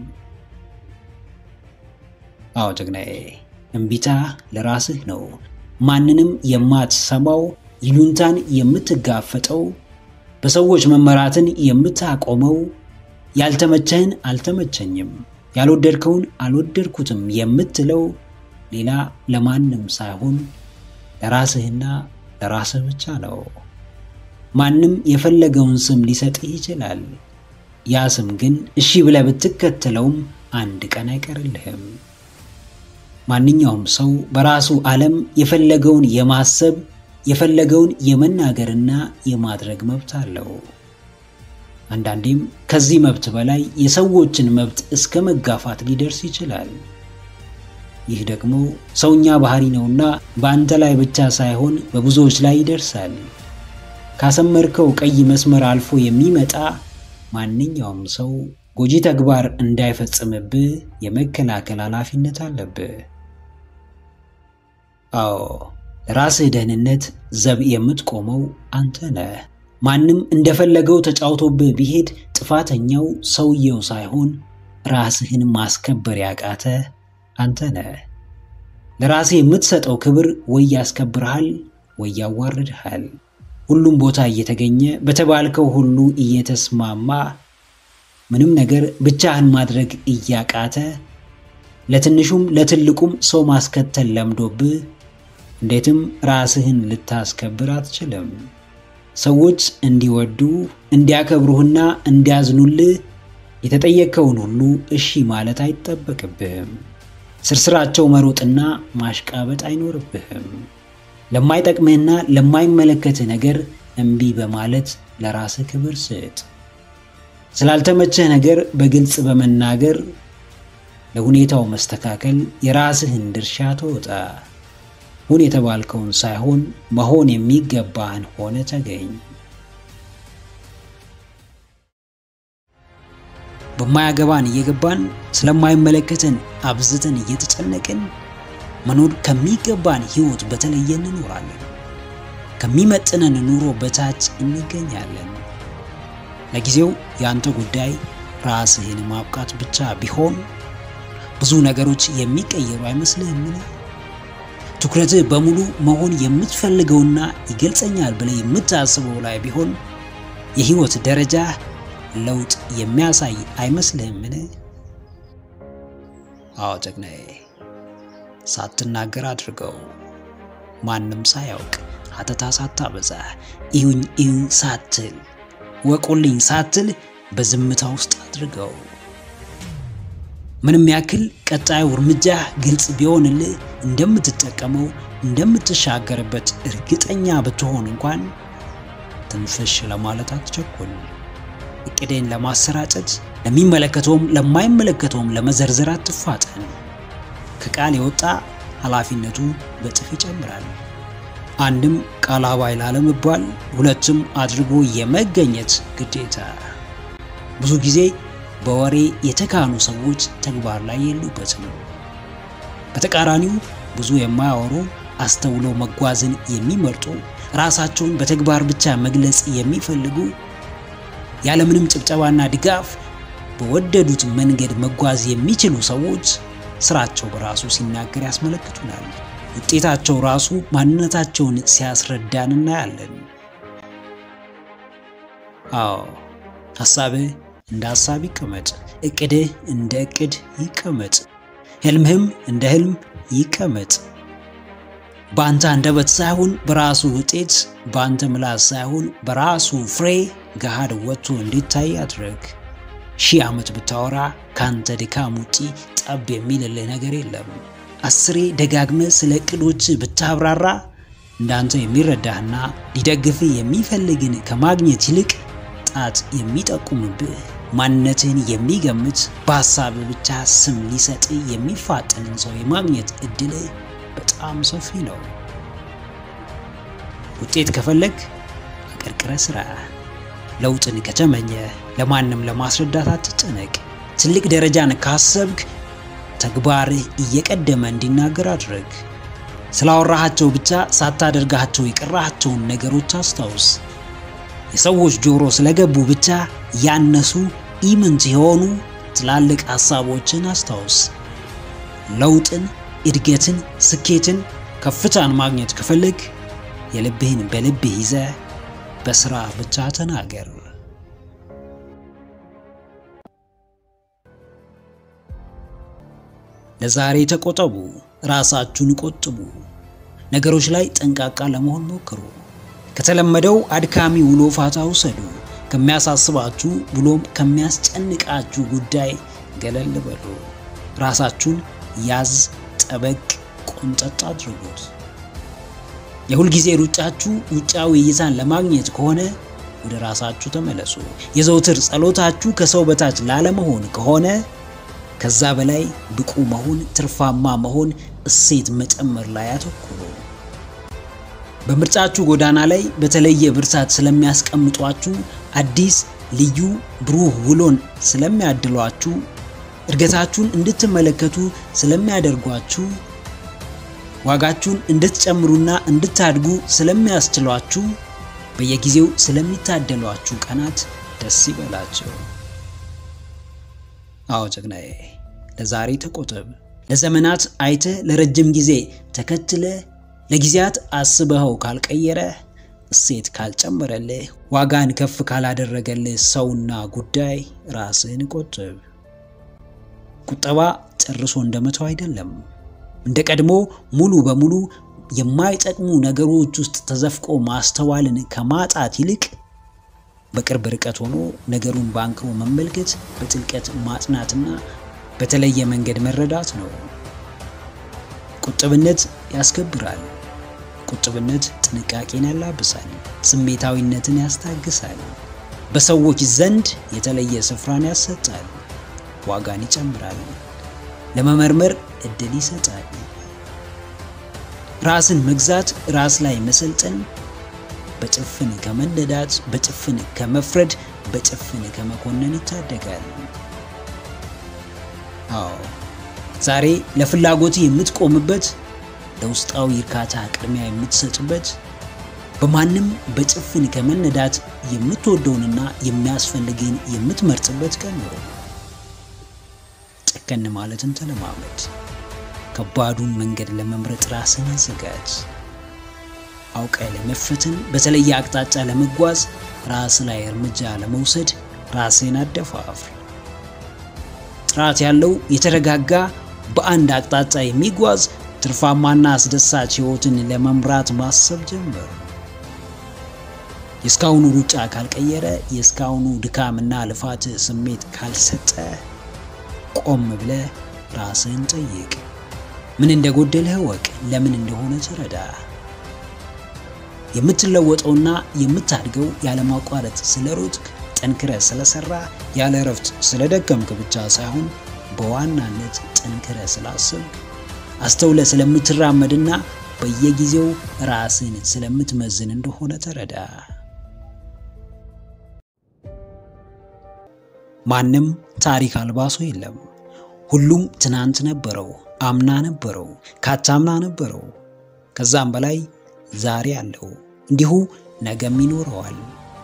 አዎ ጀግናዬ፣ እምቢታ ለራስህ ነው። ማንንም የማትሰማው ይሉንታን የምትጋፈጠው በሰዎች መመራትን የምታቆመው ያልተመቸህን አልተመቸኝም፣ ያልወደድከውን አልወደድኩትም የምትለው ሌላ ለማንም ሳይሆን ለራስህና ለራስህ ብቻ ነው። ማንም የፈለገውን ስም ሊሰጥህ ይችላል። ያ ስም ግን እሺ ብለህ ብትከተለውም አንድ ቀን አይቀርልህም። ማንኛውም ሰው በራሱ ዓለም የፈለገውን የማሰብ የፈለገውን የመናገርና የማድረግ መብት አለው። አንዳንዴም ከዚህ መብት በላይ የሰዎችን መብት እስከ መጋፋት ሊደርስ ይችላል። ይህ ደግሞ ሰውኛ ባህሪ ነውና በአንተ ላይ ብቻ ሳይሆን በብዙዎች ላይ ይደርሳል። ካሰመርከው ቀይ መስመር አልፎ የሚመጣ ማንኛውም ሰው ጎጂ ተግባር እንዳይፈጽምብህ የመከላከል ኃላፊነት አለብህ። አዎ ለራስህ ደህንነት ዘብ የምትቆመው አንተ ነህ። ማንም እንደፈለገው ተጫውቶብህ ቢሄድ ጥፋተኛው ሰውየው ሳይሆን ራስህን ማስከበር ያቃተ አንተ ነህ። ለራስህ የምትሰጠው ክብር ወይ ያስከብርሃል ወይ ያዋርድሃል። ሁሉም ቦታ እየተገኘ በተባልከው ሁሉ እየተስማማ ምንም ነገር ብቻህን ማድረግ እያቃተ ለትንሹም ለትልቁም ሰው ማስከተል ለምዶብህ እንዴትም ራስህን ልታስከብር አትችልም። ሰዎች እንዲወዱ እንዲያከብሩህና እንዲያዝኑልህ የተጠየቅከውን ሁሉ እሺ ማለት አይጠበቅብህም። ስርስራቸው መሮጥና ማሽቃበጥ አይኖርብህም። ለማይጠቅምህና ለማይመለከትህ ነገር እምቢ በማለት ለራስህ ክብር ስጥ። ስላልተመቸህ ነገር በግልጽ በመናገር ለሁኔታው መስተካከል የራስህን ድርሻ ተወጣ። ሁን የተባልከውን ሳይሆን መሆን የሚገባህን ሆነ ተገኝ። በማያገባን እየገባን ስለማይመለከተን አብዝተን እየተጨነቅን መኖር ከሚገባን ሕይወት በተለየ እንኖራለን። ከሚመጥነን ኑሮ በታች እንገኛለን። ለጊዜው የአንተ ጉዳይ ራስህን ማብቃት ብቻ ቢሆን ብዙ ነገሮች የሚቀየሩ አይመስልህምን? ትኩረትህ በሙሉ መሆን የምትፈልገውና ይገልጸኛል ብለህ የምታስበው ላይ ቢሆን የህይወት ደረጃ ለውጥ የሚያሳይ አይመስልህምን? አዎ ጀግናዬ፣ ሳትናገር አድርገው፣ ማንም ሳያውቅ ሀተታ ሳታበዛ፣ እዩኝ እዩኝ ሳትል፣ ወቁልኝ ሳትል በዝምታ ውስጥ አድርገው። ምንም ያክል ቀጣዩ እርምጃ ግልጽ ቢሆንልህ እንደምትጠቀመው እንደምትሻገርበት እርግጠኛ ብትሆን እንኳን ትንፍሽ ለማለት አትቸኩል። እቅዴን ለማሰራጨት ለሚመለከተውም ለማይመለከተውም ለመዘርዘር አትፋጠን። ከቃል የወጣ ኃላፊነቱ በጥፍ ይጨምራል። አንድም ቃል አባይ ላለመባል፣ ሁለትም አድርጎ የመገኘት ግዴታ። ብዙ ጊዜ በወሬ የተካኑ ሰዎች ተግባር ላይ የሉበትም። በተቃራኒው ብዙ የማያወሩ አስተውለው መጓዝን የሚመርጡ ራሳቸውን በተግባር ብቻ መግለጽ የሚፈልጉ ያለምንም ጭብጨባና ድጋፍ በወደዱት መንገድ መጓዝ የሚችሉ ሰዎች ስራቸው በራሱ ሲናገር ያስመለክቱናል። ውጤታቸው ራሱ ማንነታቸውን ሲያስረዳን እናያለን። አዎ ሐሳብህ እንደ ሐሳብ ይቀመጥ፣ እቅድህ እንደ እቅድ ይቀመጥ፣ ህልምህም እንደ ህልም ይቀመጥ። በአንተ አንደበት ሳይሆን በራሱ ውጤት፣ በአንተ ምላስ ሳይሆን በራሱ ፍሬ ገሃድ ወጥቶ እንዲታይ አድርግ። ሺህ ዓመት ብታወራ ከአንተ ድካም ውጪ ጠብ የሚልልህ ነገር የለም። አስሬ ደጋግመህ ስለ እቅዶች ብታብራራ እንዳንተ የሚረዳህና ሊደግፍህ የሚፈልግን ከማግኘት ይልቅ ጣት የሚጠቁምብህ ማንነትህን የሚገምት በሀሳብ ብቻ ስም ሊሰጥ የሚፋጠንን ሰው የማግኘት እድልህ በጣም ሰፊ ነው። ውጤት ከፈለግ አቀርቅረ ስራ። ለውጥን ከተመኘ ለማንም ለማስረዳት አትጨነቅ። ትልቅ ደረጃን ካሰብክ ተግባርህ እየቀደመ እንዲናገር አድርግ። ስላወራሃቸው ብቻ ሳታደርጋቸው የቀራሃቸውን ነገሮች አስታውስ። የሰዎች ጆሮ ስለገቡ ብቻ ያነሱ ኢምንት የሆኑ ትላልቅ ሐሳቦችን አስታውስ። ለውጥን፣ እድገትን፣ ስኬትን፣ ከፍታን ማግኘት ከፈለግ የልብህን በልብህ ይዘ በስራ ብቻ ተናገር። ለዛሬ ተቆጠቡ፣ ራሳችሁን ቆጥቡ። ነገሮች ላይ ጠንቃቃ ለመሆን ሞክሩ። ከተለመደው አድካሚ ውሎ ፋታ ውሰዱ። ከሚያሳስባችሁ ብሎም ከሚያስጨንቃችሁ ጉዳይ ገለል በሉ። ራሳችሁን ያዝ፣ ጠበቅ፣ ቆንጠጥ አድርጉት። የሁልጊዜ ሩጫችሁ ውጫዊ እይታን ለማግኘት ከሆነ ወደ ራሳችሁ ተመለሱ። የዘውትር ጸሎታችሁ ከሰው በታች ላለመሆን ከሆነ ከዛ በላይ ብቁ መሆን፣ ትርፋማ መሆን፣ እሴት መጨመር ላይ አተኩሩ። በምርጫችሁ ጎዳና ላይ በተለየ ብርታት ስለሚያስቀምጧችሁ፣ አዲስ ልዩ ብሩህ ውሎን ስለሚያድሏችሁ፣ እድገታችሁን እንድትመለከቱ ስለሚያደርጓችሁ፣ ዋጋችሁን እንድትጨምሩና እንድታድጉ ስለሚያስችሏችሁ፣ በየጊዜው ስለሚታደሏችሁ ቀናት ደስ ይበላቸው። አዎ ጀግናዬ፣ ለዛሬ ተቆጠብ። ለዘመናት አይተህ ለረጅም ጊዜ ተከትለ ለጊዜያት አስበኸው ካልቀየረ እሴት ካልጨመረልህ ዋጋን ከፍ ካላደረገልህ ሰውና ጉዳይ ራስህን ቆጥብ። ቁጠባ ጨርሶ እንደመተው አይደለም። እንደ ቀድሞ ሙሉ በሙሉ የማይጠቅሙ ነገሮች ውስጥ ተዘፍቆ ማስተዋልን ከማጣት ይልቅ በቅርብ ርቀት ሆኖ ነገሩን በአንክሮ መመልከት፣ በጥልቀት ማጥናትና በተለየ መንገድ መረዳት ነው። ቁጥብነት ያስከብራል። ቁጥብነት ጥንቃቄን ያላብሳል፣ ስሜታዊነትን ያስታግሳል፣ በሰዎች ዘንድ የተለየ ስፍራን ያሰጣል፣ ዋጋን ይጨምራል። ለመመርመር እድል ይሰጣል። ራስን መግዛት፣ ራስ ላይ መሰልጠን በጭፍን ከመነዳት፣ በጭፍን ከመፍረድ፣ በጭፍን ከመኮነን ይታደጋል። አዎ ዛሬ ለፍላጎት የምትቆምበት፣ ለውስጣዊ እርካታ ቅድሚያ የምትሰጥበት፣ በማንም በጭፍን ከመነዳት የምትወደውንና የሚያስፈልግን የምትመርጥበት ቀን ነው። ጨከን ማለትን ተለማመድ። ከባዱን መንገድ ለመምረጥ ራስን አዘጋጅ። አውቀ ለመፈተን በተለየ አቅጣጫ ለመጓዝ ራስ ላይ እርምጃ ለመውሰድ ራስን አደፋፍር። ጥራት ያለው የተረጋጋ በአንድ አቅጣጫ የሚጓዝ ትርፋማና አስደሳች ሕይወትን ለመምራት ማሰብ ጀመር። የእስካሁኑ ሩጫ ካልቀየረ፣ የእስካሁኑ ድካምና ልፋት ስሜት ካልሰጠ፣ ቆም ብለ ራስህን ጠይቅ። ምን እንደጎደለህ እወቅ። ለምን እንደሆነ ተረዳ። የምትለወጠውና የምታድገው ያለማቋረጥ ስለ ሮጥክ፣ ጠንክረ ስለሰራ፣ ያለ እረፍት ስለደከምክ ብቻ ሳይሆን በዋናነት ጠንክረ ስላስብክ፣ አስተውለ ስለምትራመድና በየጊዜው ራስን ስለምትመዝን እንደሆነ ተረዳ። ማንም ታሪክ አልባ ሰው የለም። ሁሉም ትናንት ነበረው፣ አምና ነበረው፣ ካቻምና ነበረው፣ ከዛም በላይ ዛሬ አለው፣ እንዲሁ ነገም ይኖረዋል።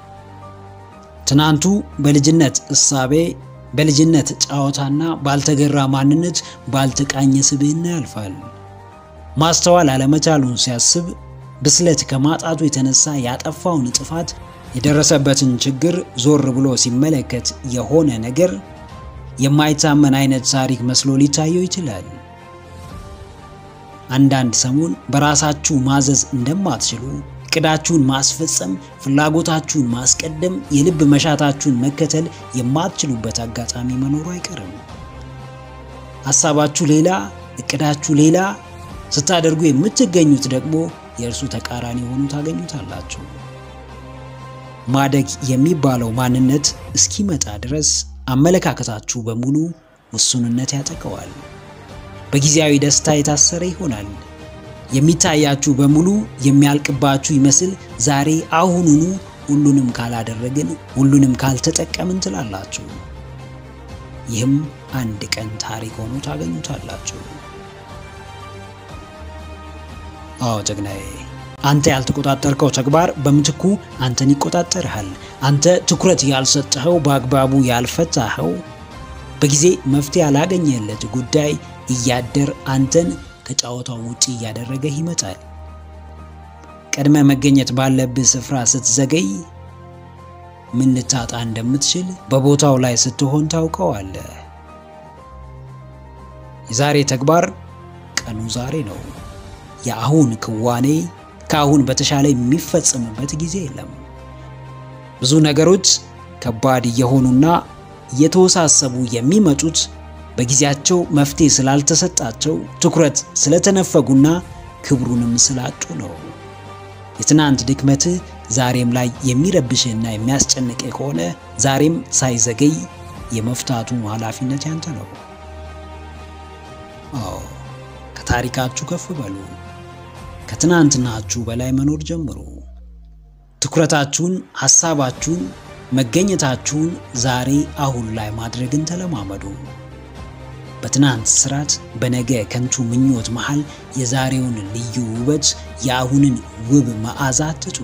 ትናንቱ በልጅነት እሳቤ፣ በልጅነት ጨዋታና ባልተገራ ማንነት፣ ባልተቃኘ ስብዕና ያልፋል። ማስተዋል አለመቻሉን ሲያስብ ብስለት ከማጣቱ የተነሳ ያጠፋውን ጥፋት የደረሰበትን ችግር ዞር ብሎ ሲመለከት የሆነ ነገር የማይታመን አይነት ታሪክ መስሎ ሊታየው ይችላል። አንዳንድ ሰሞን በራሳችሁ ማዘዝ እንደማትችሉ፣ እቅዳችሁን ማስፈጸም፣ ፍላጎታችሁን ማስቀደም፣ የልብ መሻታችሁን መከተል የማትችሉበት አጋጣሚ መኖሩ አይቀርም። ሐሳባችሁ ሌላ፣ እቅዳችሁ ሌላ፣ ስታደርጉ የምትገኙት ደግሞ የእርሱ ተቃራኒ ሆኑ ታገኙታላችሁ። ማደግ የሚባለው ማንነት እስኪመጣ ድረስ አመለካከታችሁ በሙሉ ውሱንነት ያጠቀዋል። በጊዜያዊ ደስታ የታሰረ ይሆናል። የሚታያችሁ በሙሉ የሚያልቅባችሁ ይመስል ዛሬ አሁኑኑ ሁሉንም ካላደረግን፣ ሁሉንም ካልተጠቀምን ትላላችሁ። ይህም አንድ ቀን ታሪክ ሆኖ ታገኙታላችሁ። አዎ ጀግናዬ፣ አንተ ያልተቆጣጠርከው ተግባር በምትኩ አንተን ይቆጣጠርሃል። አንተ ትኩረት ያልሰጠኸው፣ በአግባቡ ያልፈታኸው፣ በጊዜ መፍትሄ ያላገኘለት ጉዳይ እያደር አንተን ከጨዋታው ውጪ እያደረገህ ይመጣል። ቀድመ መገኘት ባለብህ ስፍራ ስትዘገይ ምን ልታጣ እንደምትችል በቦታው ላይ ስትሆን ታውቀዋለህ። የዛሬ ተግባር ቀኑ ዛሬ ነው። የአሁን ክዋኔ ከአሁን በተሻለ የሚፈጸምበት ጊዜ የለም። ብዙ ነገሮች ከባድ እየሆኑና እየተወሳሰቡ የሚመጡት በጊዜያቸው መፍትሄ ስላልተሰጣቸው ትኩረት ስለተነፈጉና ክብሩንም ስላጡ ነው። የትናንት ድክመትህ ዛሬም ላይ የሚረብሽህና የሚያስጨንቅህ ከሆነ ዛሬም ሳይዘገይ የመፍታቱ ኃላፊነት ያንተ ነው። አዎ ከታሪካችሁ ከፍ በሉ። ከትናንትናችሁ በላይ መኖር ጀምሩ። ትኩረታችሁን፣ ሐሳባችሁን፣ መገኘታችሁን ዛሬ አሁን ላይ ማድረግን ተለማመዱ። በትናንት ስራት፣ በነገ ከንቱ ምኞት መሃል የዛሬውን ልዩ ውበት፣ የአሁንን ውብ መዓዛ አትጡ።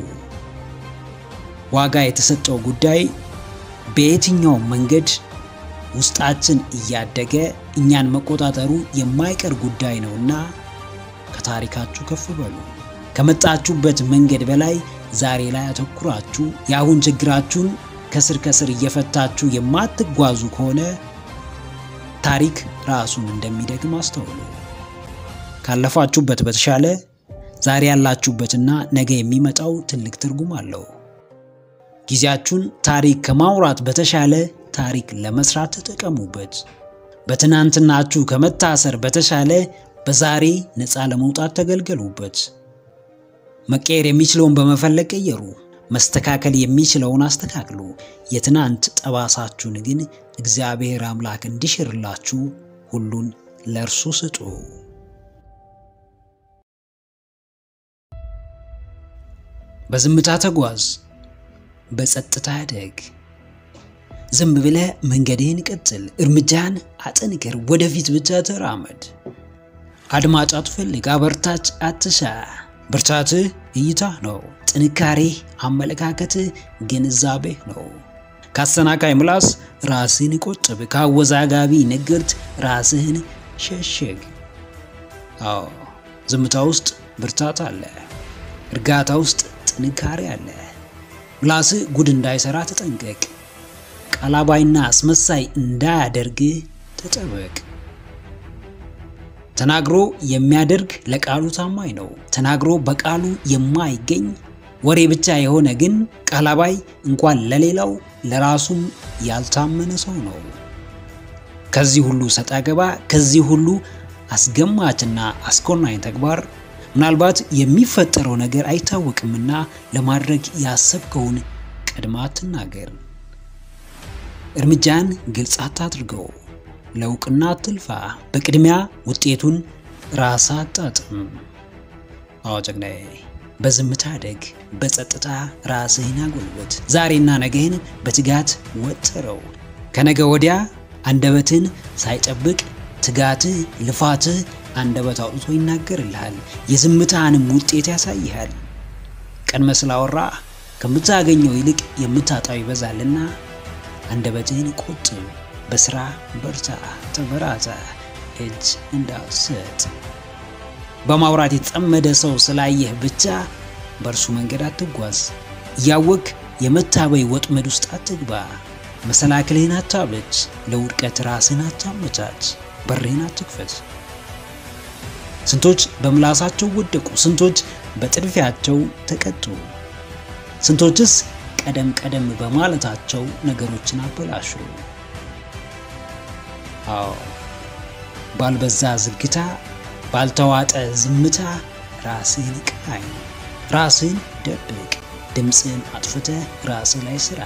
ዋጋ የተሰጠው ጉዳይ በየትኛው መንገድ ውስጣችን እያደገ እኛን መቆጣጠሩ የማይቀር ጉዳይ ነውና ከታሪካችሁ ከፍ በሉ። ከመጣችሁበት መንገድ በላይ ዛሬ ላይ አተኩራችሁ የአሁን ችግራችሁን ከስር ከስር እየፈታችሁ የማትጓዙ ከሆነ ታሪክ ራሱን እንደሚደግም አስተውሉ። ካለፋችሁበት በተሻለ ዛሬ ያላችሁበትና ነገ የሚመጣው ትልቅ ትርጉም አለው። ጊዜያችሁን ታሪክ ከማውራት በተሻለ ታሪክ ለመስራት ተጠቀሙበት። በትናንትናችሁ ከመታሰር በተሻለ በዛሬ ነፃ ለመውጣት ተገልገሉበት። መቀየር የሚችለውን በመፈለግ ቀየሩ። መስተካከል የሚችለውን አስተካክሉ። የትናንት ጠባሳችሁን ግን እግዚአብሔር አምላክ እንዲሽርላችሁ ሁሉን ለእርሱ ስጡ። በዝምታ ተጓዝ፣ በጸጥታ አደግ። ዝም ብለህ መንገድህን ቀጥል፣ እርምጃህን አጠንክር፣ ወደፊት ብቻ ተራመድ። አድማጭ አትፈልግ፣ አበርታች አትሻ። ብርታትህ እይታህ ነው። ጥንካሬህ አመለካከትህ፣ ግንዛቤህ ነው። ከአሰናካይ ምላስ ራስህን ቆጥብ፣ ከአወዛጋቢ ንግርት ራስህን ሸሽግ። አዎ ዝምታ ውስጥ ብርታት አለ፣ እርጋታ ውስጥ ጥንካሬ አለ። ምላስህ ጉድ እንዳይሰራ ተጠንቀቅ። ቀላባይና አስመሳይ እንዳያደርግህ ተጠበቅ። ተናግሮ የሚያደርግ ለቃሉ ታማኝ ነው። ተናግሮ በቃሉ የማይገኝ ወሬ ብቻ የሆነ ግን ቀላባይ እንኳን ለሌላው ለራሱም ያልታመነ ሰው ነው። ከዚህ ሁሉ ሰጣ ገባ፣ ከዚህ ሁሉ አስገማችና አስኮናኝ ተግባር ምናልባት የሚፈጠረው ነገር አይታወቅምና ለማድረግ ያሰብከውን ቀድማ አትናገር። እርምጃን ግልጽ አታድርገው። ለእውቅና አትልፋ። በቅድሚያ ውጤቱን ራስ አጣጥም። አዎ ጀግናዬ፣ በዝምታ አደግ፣ በጸጥታ ራስህን አጎልበት። ዛሬና ነገህን በትጋት ወጥረው። ከነገ ወዲያ አንደበትን ሳይጠብቅ ትጋትህ፣ ልፋትህ አንደበት አውጥቶ ይናገርልሃል። የዝምታህንም ውጤት ያሳይሃል። ቀድመ ስላወራ ከምታገኘው ይልቅ የምታጣው ይበዛልና አንደበትህን ቆጥብ። በስራ በርታ፣ ተበራታ፣ እጅ እንዳትሰጥ። በማውራት የተጠመደ ሰው ስላየህ ብቻ በእርሱ መንገድ አትጓዝ። እያወቅ የመታበይ ወጥመድ ውስጥ አትግባ። መሰናክልህን አታብለጭ። ለውድቀት ራስህን አታመቻች። በርህን አትክፈት። ስንቶች በምላሳቸው ወደቁ። ስንቶች በጥድፊያቸው ተቀጡ። ስንቶችስ ቀደም ቀደም በማለታቸው ነገሮችን አበላሹ። አዎ ባልበዛ ዝግታ፣ ባልተዋጠ ዝምታ ራስህን ቃኝ፣ ራስህን ደብቅ፣ ድምፅህን አጥፍተህ ራስህ ላይ ስራ።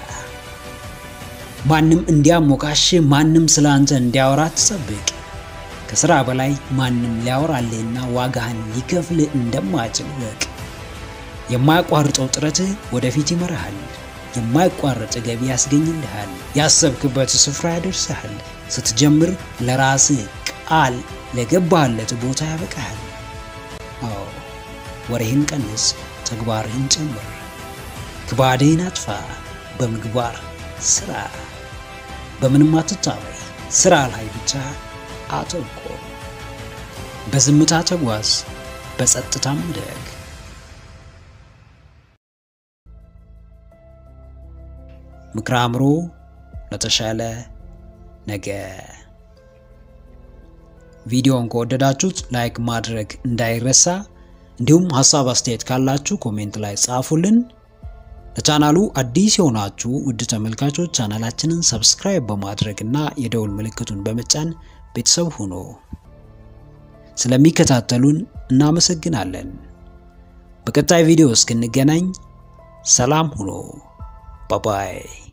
ማንም እንዲያሞካሽ፣ ማንም ስለ አንተ እንዲያወራ ትጠብቅ። ከስራ በላይ ማንም ሊያወራልህና ዋጋህን ሊከፍልህ እንደማይችል ወቅ። የማያቋርጠው ጥረትህ ወደፊት ይመራሃል። የማይቋረጥ ገቢ ያስገኝልሃል። ያሰብክበት ስፍራ ያደርስሃል። ስትጀምር ለራስህ ቃል ለገባህለት ቦታ ያበቃሃል። አዎ ወሬህን ቀንስ፣ ተግባርህን ጨምር። ክባድህን አጥፋ፣ በምግባር ስራ። በምንም አትታበይ፣ ስራ ላይ ብቻ አተኮር። በዝምታ ተጓዝ፣ በጸጥታም ደግ። ምክረ አእምሮ ለተሻለ ነገ። ቪዲዮውን ከወደዳችሁት ላይክ ማድረግ እንዳይረሳ፣ እንዲሁም ሀሳብ አስተያየት ካላችሁ ኮሜንት ላይ ጻፉልን። ለቻናሉ አዲስ የሆናችሁ ውድ ተመልካቾች ቻናላችንን ሰብስክራይብ በማድረግ እና የደውል ምልክቱን በመጫን ቤተሰብ ሁኑ። ስለሚከታተሉን እናመሰግናለን። በቀጣይ ቪዲዮ እስክንገናኝ ሰላም ሁኑ። ባባይ